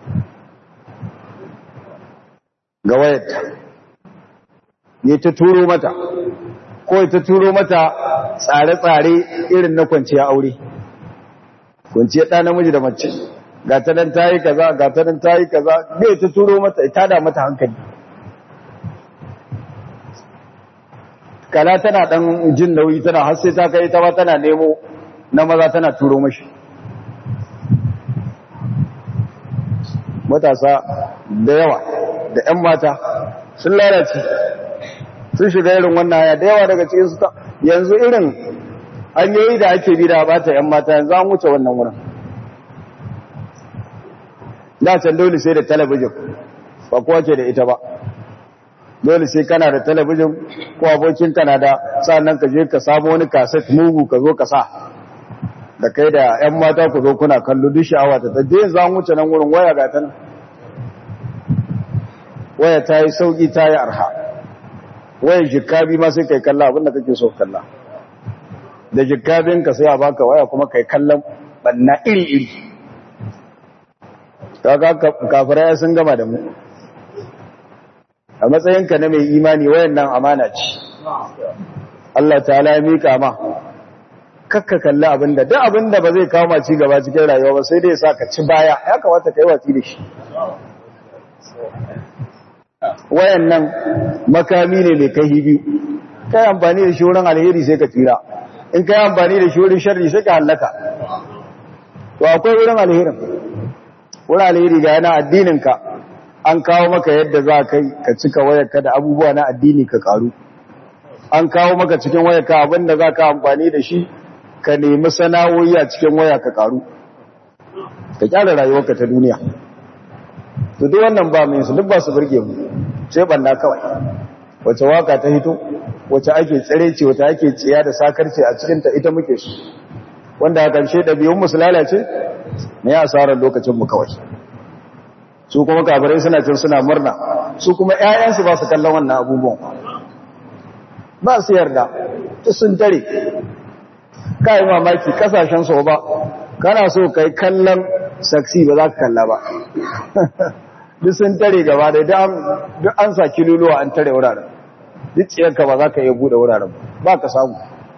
ga wayarta ne ta turo mata ko ta turo mata tsare-tsare irin na kwanciya aure kwanciya ɗa namiji da mace ga ta nan ta yi kaza ga ta nan ta yi kaza ne ta turo mata ita da mata hankali kala tana ɗan jin nauyi tana har sai ta kai ta ba tana nemo na maza tana turo mashi matasa da yawa da 'yan mata sun lalace sun shiga irin wannan haya da yawa daga cikin su yanzu irin hanyoyi da ake bi da bata 'yan mata yanzu an wuce wannan wurin da can dole sai da talabijin ba kowa ke da ita ba dole sai kana da talabijin ko abokin kana da sannan ka je ka samu wani kaset mugu ka zo ka sa da kai da 'yan mata ku zo kuna kallo duk sha'awa ta ta dai za wuce nan wurin waya ga ta nan waya ta yi sauƙi ta yi arha waya jikabi ma sai kai kalla abinda kake so kalla da jikabin ka sai a baka waya kuma kai kallon banna iri-iri kaga kafirai sun gama da mu a matsayinka na mai imani wayan nan amana ce Allah ta'ala ya mika ma kakka kalli abinda duk abinda ba zai kawo ci gaba cikin rayuwa ba sai dai sa ka ci baya ya kamata kai watsi da shi wayan nan makami ne mai kai biyu kai amfani da shi wurin alheri sai ka tsira in kai amfani da shi wurin sharri sai ka hallaka to akwai wurin alherin wurin alheri ga yana addininka an kawo maka yadda za ka ka cika wayarka da abubuwa na addini ka karu an kawo maka cikin wayarka abinda za ka amfani da shi ka nemi sana'o'i a cikin waya ka karu ka kyara rayuwarka ta duniya to duk wannan ba mai su duk ba su burge mu sai banda kawai wace waka ta hito wace ake tsare ce wace ake tsiya da sakarce a cikin ta ita muke su wanda a ƙarshe ɗabi'un mu su lalace ne asarar lokacin mu kawai su kuma kafirai suna cin suna murna su kuma ƴaƴansu ba su kallon wannan abubuwan ba su yarda ta sun tare kai mamaki kasashen su ba kana so kai kallon saksi ba za ka kalla ba duk sun tare gaba da duk an sa kiluluwa an tare wuraren duk tsiyarka ba za ka iya bude wuraren ba ka samu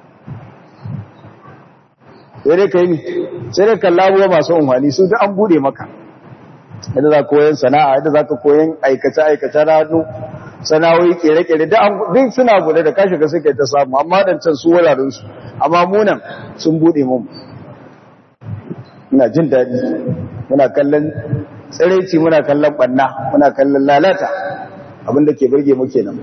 sai dai ka yi sai dai kalla abuwa masu umarni su duk an bude maka yadda za ka koyan sana'a yadda za ka koyan aikace-aikace na hannu sana'o'i kere-kere duk suna bude da kashi ga suka ta samu amma dan can su wurarensu amma munan sun bude mu muna jin daɗi muna kallon tsiraici muna kallon ɓanna muna kallon lalata abinda ke birge mu kenan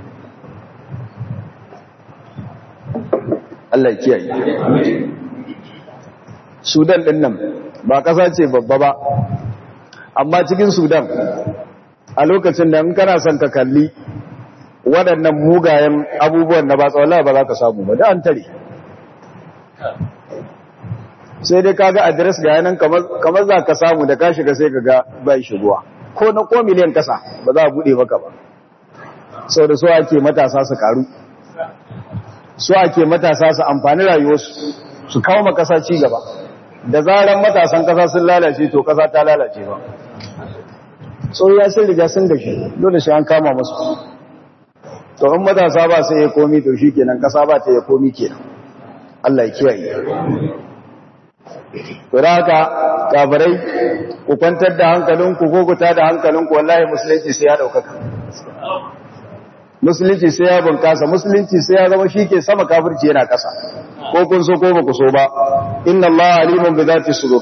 Allah ya kiyaye Sudan ɗin nan ba ƙasa ce babba ba amma cikin Sudan a lokacin da in kana son ka kalli waɗannan mugayen abubuwan na ba tsawon ba za ka samu ba da an tare sai dai kaga adres ga yanan kamar za ka samu da ka shiga sai ka ga bai shigowa ko na ko miliyan kasa ba za a bude maka ba sau da so ake matasa su karu so ake matasa su amfani rayuwarsu su kawo makasa ci gaba da zaran matasan kasa sun lalace to kasa ta lalace ba so ya sun riga sun gashi dole sai an kama musu to in matasa ba sai ya komi to shi kenan kasa ba ta ya komi kenan Allah ya kiyaye Tura haka kafirai ku kwantar da hankalinku ko ku da hankalinku wallahi musulunci sai ya daukaka. Musulunci sai ya bunkasa, musulunci sai ya zama shi ke sama kafirci yana ƙasa. Ko kun so ko ba ku so ba. Inna Allah alimun bi zati sudur.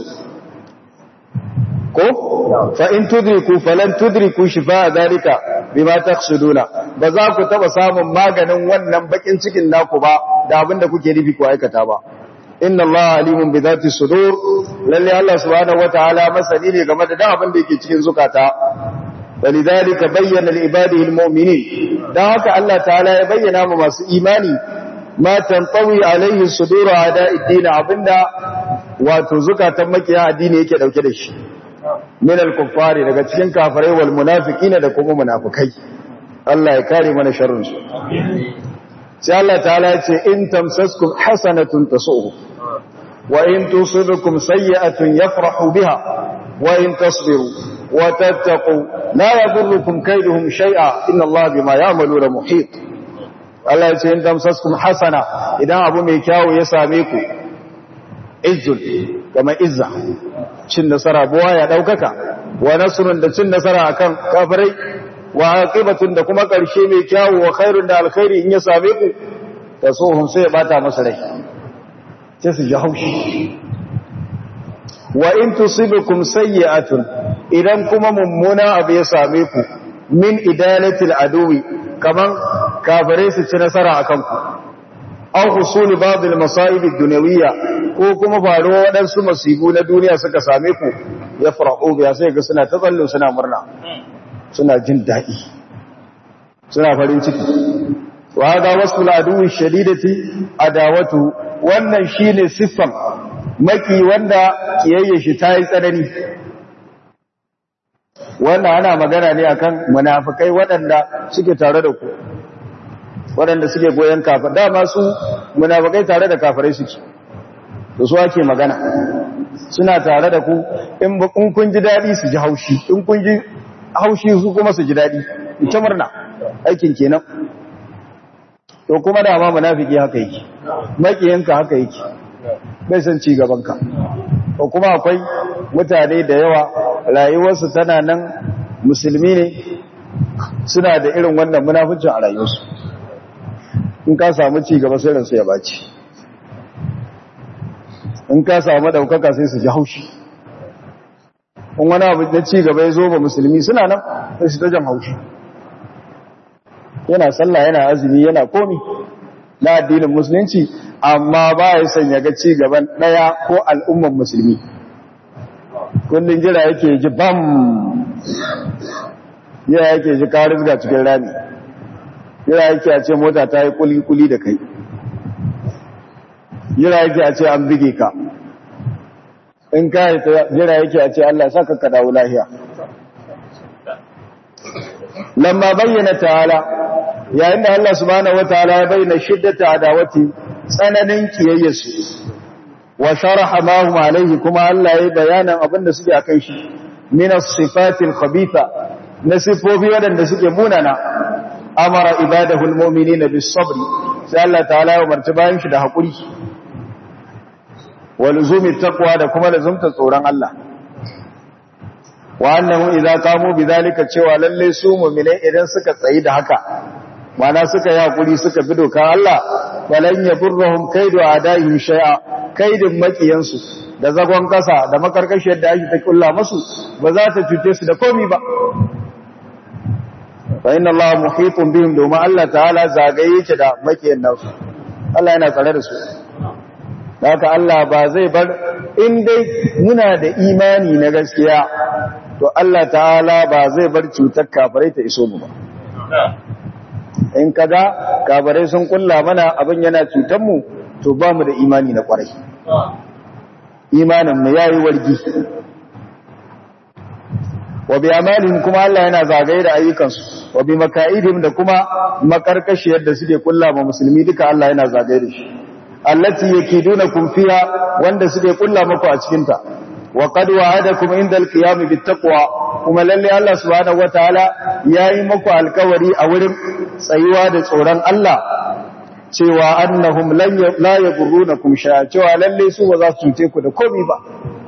Ko fa in tudriku falan tudriku shifa zalika bima taqsuduna. Ba za ku taba samun maganin wannan bakin cikin naku ba da abin da kuke nufi ku aikata ba. inna Allah alimun bi zati sudur lalle Allah subhanahu wataala masani ne game da abin da yake cikin zukata walidhalika bayyana li ibadihi almu'minin dan haka Allah ta'ala ya bayyana ma masu imani ma tantawi alaihi sudur ada'i din abinda wato zukatan makiya addini yake dauke da shi min al-kuffari daga cikin kafirai wal munafiqina da kuma munafikai Allah ya kare mana sharrin su sai Allah ta'ala ya ce in tamsaskum hasanatun tasu'u wa in tusibukum sayyi'atun yafrahu biha wa in tasbiru wa tattaqu la yadurrukum kayduhum shay'a inna Allah bima ya'maluna muhit Allah ya ce in tamsaskum hasana idan abu mai kyawu ya same ku izzul kama izza cin nasara buwa ya daukaka wa nasrun da cin nasara akan kafirai wa aqibatun da kuma karshe mai kyawu wa khairun da alkhairi in ya same ku tasuhum sai ya bata masa rai sai su ji haushi wa in tusibukum sayyi'atun idan kuma mummuna abu ya same ku min idalatil aduwi kaman kafirai su ci nasara akan ku aw husuli ba'd al-masa'ib ad-dunyawiyya ko kuma faruwa waɗansu masibu na duniya suka same ku ya fara'u biya sai ga suna ta tsallo suna murna suna jin daɗi suna farin ciki wa hada wasu al'aduwi shadidati adawatu wannan shine siffan maki wanda kiyayye shi ta yi tsanani wannan ana magana ne akan munafikai waɗanda suke tare da ku waɗanda suke goyon kafir dama su munafikai tare da kafirai suke da su ake magana suna tare da ku in kun ji daɗi su ji haushi in kun ji haushi su kuma su ji daɗi ita murna aikin kenan to kuma da ma munafiki haka yake makiyanka haka yake bai san ci gabanka to kuma akwai mutane da yawa rayuwarsu tana nan musulmi ne suna da irin wannan munafincin a rayuwarsu in ka samu ci gaba sai ransu ya baci in ka samu daukaka sai su ji haushi in wani abu na ci gaba ya zo ba musulmi suna nan sai su ta jan haushi yana sallah yana azumi yana komi na addinin musulunci amma ba ya sanya ga ci gaban daya ko al'umman musulmi kullum jira yake ji bam jira yake ji karis ga cikin rami jira yake a ce mota ta yi kuli-kuli da kai jira yake a ce an bige ka in ka yi jira yake a ce Allah saka ka dawo lahiya lamma bayyana ta'ala yayin da Allah subhanahu wataala ya bayyana shiddata adawati tsananin kiyayyarsu wa sharaha ma hum alaihi kuma Allah ya bayanan abinda suke akan shi min as-sifatil khabitha na sifofi wadanda suke munana amara ibadahu al-mu'minina bis-sabr sai Allah ta'ala ya umarci bayan shi da hakuri wa luzumi taqwa da kuma lazumta tsoron Allah wa annahu idza qamu bidhalika cewa lalle su mu'minai idan suka tsayi da haka mana suka yi hakuri suka bi doka Allah walan yadurruhum kaidu adaihim shay'a kaidin makiyansu da zagon kasa da makarkashiyar da ake ta kulla musu ba za ta cuce su da komai ba fa inna Allah muhitun bihim domin Allah ta'ala zagaye yake da makiyan nasu Allah yana tsare da su haka Allah ba zai bar in dai muna da imani na gaskiya to Allah ta'ala ba zai bar cutar kafirai ta iso mu ba in kaga kafirai sun kulla mana abin yana cutar mu to ba mu da imani na kwarai imanin mu yayi wargi wa bi amalihim kuma Allah yana zagaye da ayyukansu wa bi makaidihim da kuma makarkashiyar da suke kulla ma musulmi duka Allah yana zagaye da shi allati yakidunakum fiha wanda suke kulla muku a cikin ta wa qad wa'adakum inda al-qiyam bit-taqwa kuma lalle Allah subhanahu wataala yayi muku alkawari a wurin tsayuwa da tsoron Allah cewa annahum la yaghurrunakum shay'a cewa lalle su ba za su cuce ku da komai ba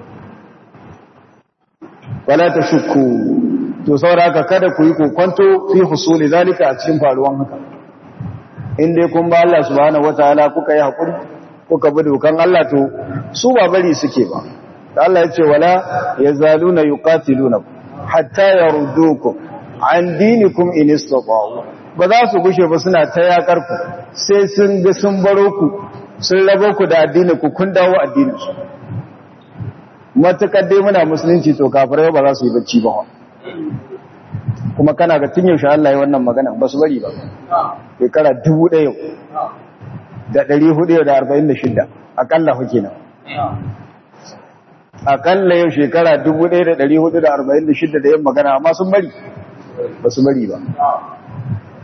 wala tashukku to sauraka kada ku yi kokonto fi husuli zalika a cikin faruwan haka in dai kun ba Allah subhanahu wataala kuka yi hakuri kuka bi dokan Allah to su ba bari suke ba Allah ya ce wala yazaluna yuqatilunakum hatta yaruddukum an dinikum in istata'u ba za su gushe ba suna ta yakar ku sai sun ga sun baro ku sun rabo ku da addini ku kun dawo addinin su matakar dai muna musulunci to kafirai ba za su yi bacci ba kuma kana ga tun yaushe Allah ya wannan magana ba su bari ba shekara dubu ɗaya da ɗari hudu da arba'in da shida akalla huke nan akalla yau shekara dubu ɗaya da ɗari hudu da arba'in da shida da yin magana amma sun bari ba su bari ba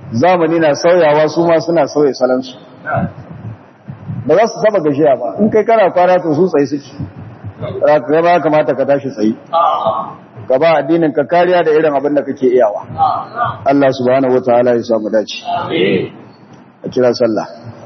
zamani na sauyawa su ma suna sauya salansu ba za su taba gashiya ba in kai kana kwana to su tsaye suke za ba kamata ka tashi tsaye ka ba addinin ka kariya da irin abin da kake iyawa Allah subhanahu wataala ya samu dace a kira sallah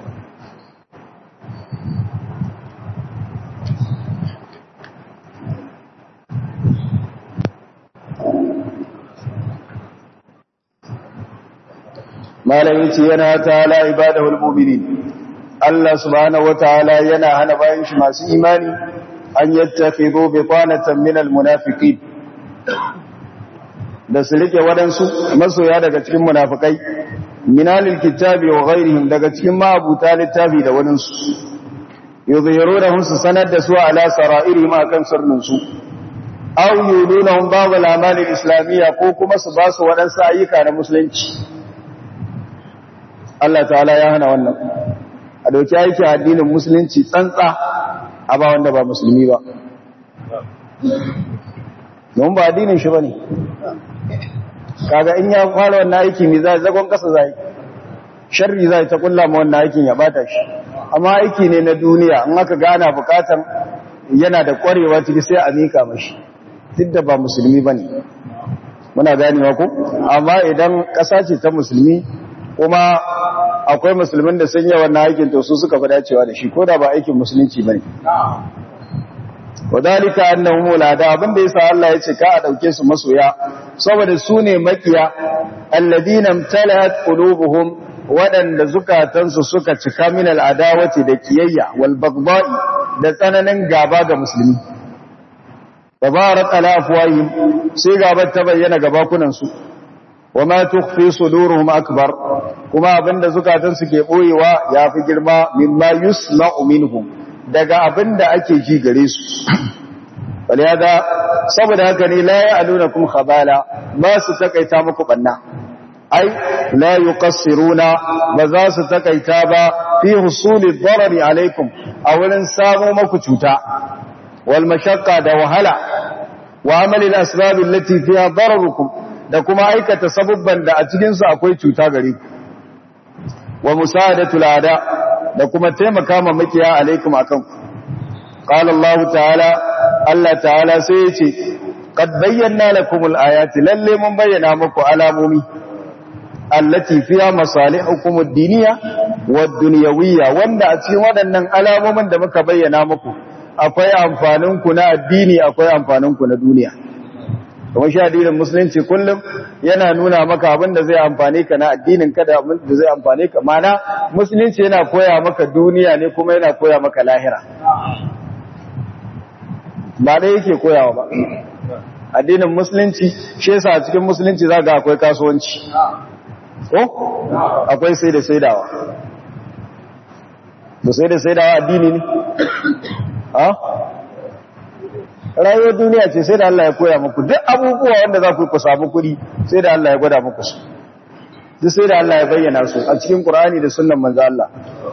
malamin ce yana ta'ala ibadahul mu'minin Allah subhanahu wataala yana hana bayan shi masu imani an yattakhidhu bitanatan minal munafiqin da su rike wadansu masoya daga cikin munafikai minalil kitabi wa ghairihim daga cikin ma'abuta littafi da wadansu yuzhirunahum su sanar da su ala sara'irihim akan sirrin su aw yulunahum ba'd al-a'mal al-islamiyya ko kuma su ba su wadansu ayyuka na musulunci Allah ta'ala ya hana wannan a dauki aikin addinin musulunci tsantsa a ba wanda ba musulmi ba don ba addinin shi ba ne kaga in ya fara wannan aiki mai zai zagon kasa zai sharri zai ta kulla ma wannan aikin ya bata shi amma aiki ne na duniya in aka gana bukatan yana da kwarewa ciki sai a mika mashi duk da ba musulmi ba ne muna ganewa ko amma idan ƙasa ce ta musulmi kuma akwai musulmin da sun yi wannan aikin to su suka fi dacewa da shi ko da ba aikin musulunci bane wadalika annahum ulada abinda yasa Allah ya ce ka a dauke su masoya saboda su ne makiya alladina imtalat qulubuhum wadanda zukatansu suka cika min al'adawati da kiyayya wal baghdai da tsananin gaba ga musulmi tabarak ala afwahim sai gabar ta bayyana gabakunan su wama tukhfi suduruhum akbar kuma abinda zukatansu ke boyewa yafi girma mimma yusma'u minhum daga abinda ake ji gare su waliyada saboda haka ne la ya'lunakum khabala ba su takaita muku banna ai la yuqassiruna ba za su takaita ba fi husuli darari alaikum a wurin samu muku cuta wal mashaqqa da wahala wa amali al asbab allati fiha dararukum da kuma aikata sabubban da a cikinsu akwai cuta gare ku wa musa'adatul ada da kuma taimaka ma makiya alaikum akan ku qala Allah ta'ala Allah ta'ala sai yace qad bayyana lakumul ayati lalle mun bayyana muku alamomi allati fiha masalihukum ad-diniyya wad-dunyawiyya wanda a cikin waɗannan alamomin da muka bayyana muku akwai amfanin ku na addini akwai amfanin ku na duniya kuma shi addinin musulunci kullum yana nuna maka abin da zai amfane ka na addinin ka da abin da zai amfane ka mana musulunci yana koya maka duniya ne kuma yana koya maka lahira ba dai yake koyawa ba addinin musulunci shi yasa a cikin musulunci zaka akwai kasuwanci ko akwai sai da saidawa da sai da saidawa addini ne ha rayuwar duniya ce sai da Allah ya koya muku duk abubuwa wanda za ku ku samu kuɗi sai da Allah ya gwada muku su duk sai da Allah ya bayyana su a cikin Qur'ani da sunnan manzo Allah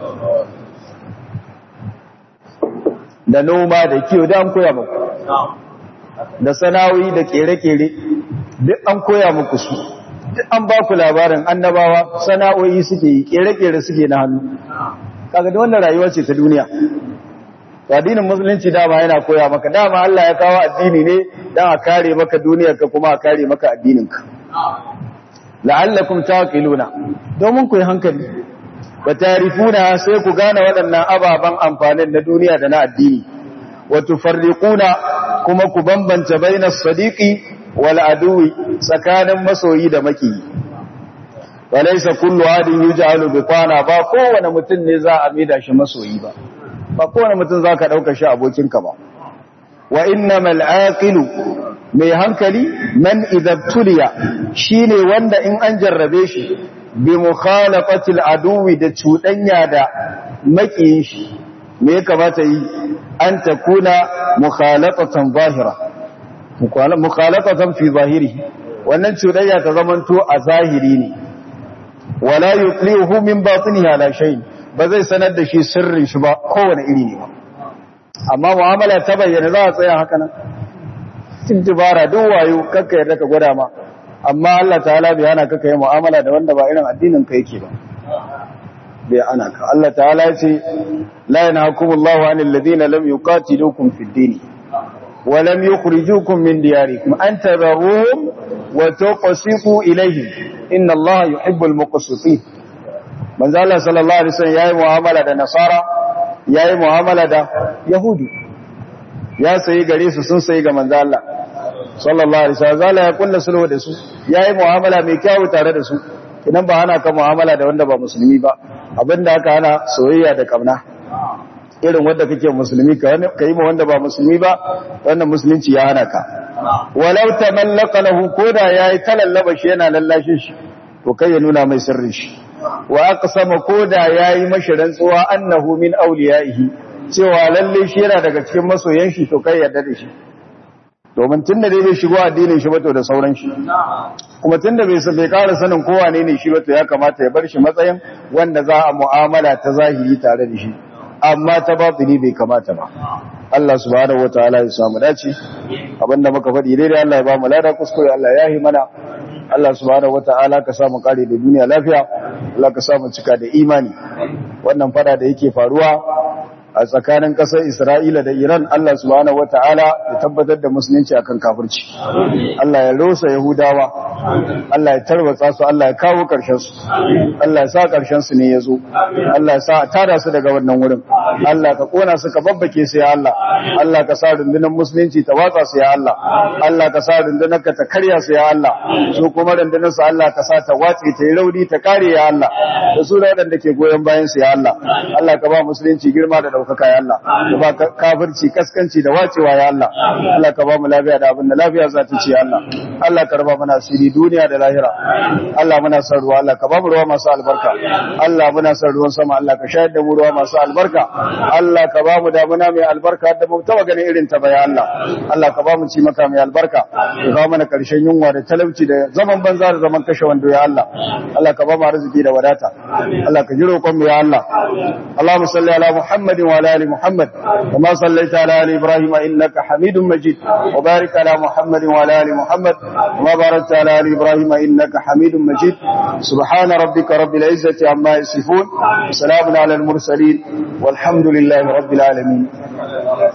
da noma da kiwo da an koya muku da sana'o'i da kere-kere duk an koya muku su duk an ba ku labarin annabawa sana'o'i suke yi kere-kere suke na hannu kaga da wannan rayuwa ce ta duniya addinin musulunci dama yana koya maka dama Allah ya kawo addini ne dan a kare maka duniyarka kuma a kare maka addininka la'allakum taqiluna domin ku yi hankali wa tarifuna sai ku gane waɗannan ababan amfanin na duniya da na addini wa tufarriquna kuma ku bambance bainas sadiqi wal aduwi tsakanin masoyi da maki walaysa kullu adin yuj'alu biqana ba kowane mutum ne za a maida shi masoyi ba ba kowane mutum za ka ɗauka shi abokinka ba wa inna mal'aƙilu mai hankali man idabtuliya shi ne wanda in an jarrabe shi bi mukhalafatil aduwi da cuɗanya da maƙiyin shi me ya kamata yi an ta kuna mukhalafatan zahira mukhalafatan fi zahiri wannan cuɗanya ta zamanto a zahiri ne wala yuqlihu min batinihi ala shay'in ba zai sanar da shi sirrin shi ba kowane iri ne ba amma mu'amala ta bayyana za a tsaya haka nan cikin dubara duk wayo kakka yarda ka gwada ma amma Allah ta'ala bai hana ka kai mu'amala da wanda ba irin addinin ka yake ba bai hana ka Allah ta'ala ya ce la yanhakumullahu 'anil ladina lam yuqatilukum fid din wa lam yukhrijukum min diyarikum an tabarruhum wa tuqsitu ilayhim inna Allah yuhibbul muqsitin manzo Allah sallallahu alaihi wasallam yayi mu'amala da nasara yayi mu'amala da yahudi ya sayi gare su sun sayi ga manzo Allah sallallahu alaihi wasallam zalla ya kulla sulhu da su yayi mu'amala mai kyau tare da su idan ba hana ka mu'amala da wanda ba musulmi ba abinda aka hana soyayya da kauna irin wanda kake musulmi ka yi ma wanda ba musulmi ba wannan musulunci ya hana ka walau tamallaka lahu koda yayi talallaba shi yana lallashin shi to kai ya nuna mai sirrin shi wa aqsama koda yayi mashi rantsuwa annahu min awliyaihi cewa lalle shi yana daga cikin masoyan shi to kai yarda da shi domin tunda dai bai shigo addinin shi ba to da sauran shi kuma tunda bai bai ƙara sanin kowa ne ne shi ba to ya kamata ya bar shi matsayin wanda za a mu'amala ta zahiri tare da shi amma ta batini bai kamata ba Allah subhanahu wataala ya samu dace abinda muka faɗi daidai Allah ya ba mu lada kuskure Allah ya yi mana Allah subhanahu wataala ka samu kare da duniya lafiya Allah ka samu cika da imani wannan fada da yake faruwa a tsakanin ƙasar Isra'ila da Iran Allah subhanahu wata'ala ya tabbatar da musulunci akan kafirci Allah ya rosa Yahudawa Allah ya tarwatsa su Allah ya kawo ƙarshen su Allah ya sa ƙarshen su ne ya zo Allah ya sa a tada su daga wannan wurin Allah ka kona su ka babbake su ya Allah Allah ka sa rundunar musulunci ta watsa su ya Allah Allah ka sa rundunar ka ta karya su ya Allah su kuma rundunar su Allah ka sa ta watse ta yi rauni ta kare ya Allah da su da waɗanda ke goyon bayan su ya Allah Allah ka ba musulunci girma da ɗaukaka ya Allah ka ba kafirci kaskanci da wacewa ya Allah Allah ka ba mu lafiya da abin da lafiya za ta ce ya Allah Allah ka raba mana asiri duniya da lahira Allah muna son ruwa Allah ka ba mu ruwa masu albarka Allah muna son ruwan sama Allah ka shayar da mu ruwa masu albarka Allah ka ba mu damuna mai albarka da mu taba ganin irin ta ba ya Allah Allah ka ba mu ci maka mai albarka ka ba mana karshen yunwa da talauci da zaman banza da zaman kashe wando ya Allah Allah ka ba mu arziki da wadata Allah ka ji roƙon mu ya Allah Allahumma salli ala Muhammadin وعلى آل محمد وما صليت على آل إبراهيم إنك حميد مجيد وبارك على محمد وعلى آل محمد وما باركت على آل إبراهيم إنك حميد مجيد سبحان ربك رب العزة عما يصفون وسلام على المرسلين والحمد لله رب العالمين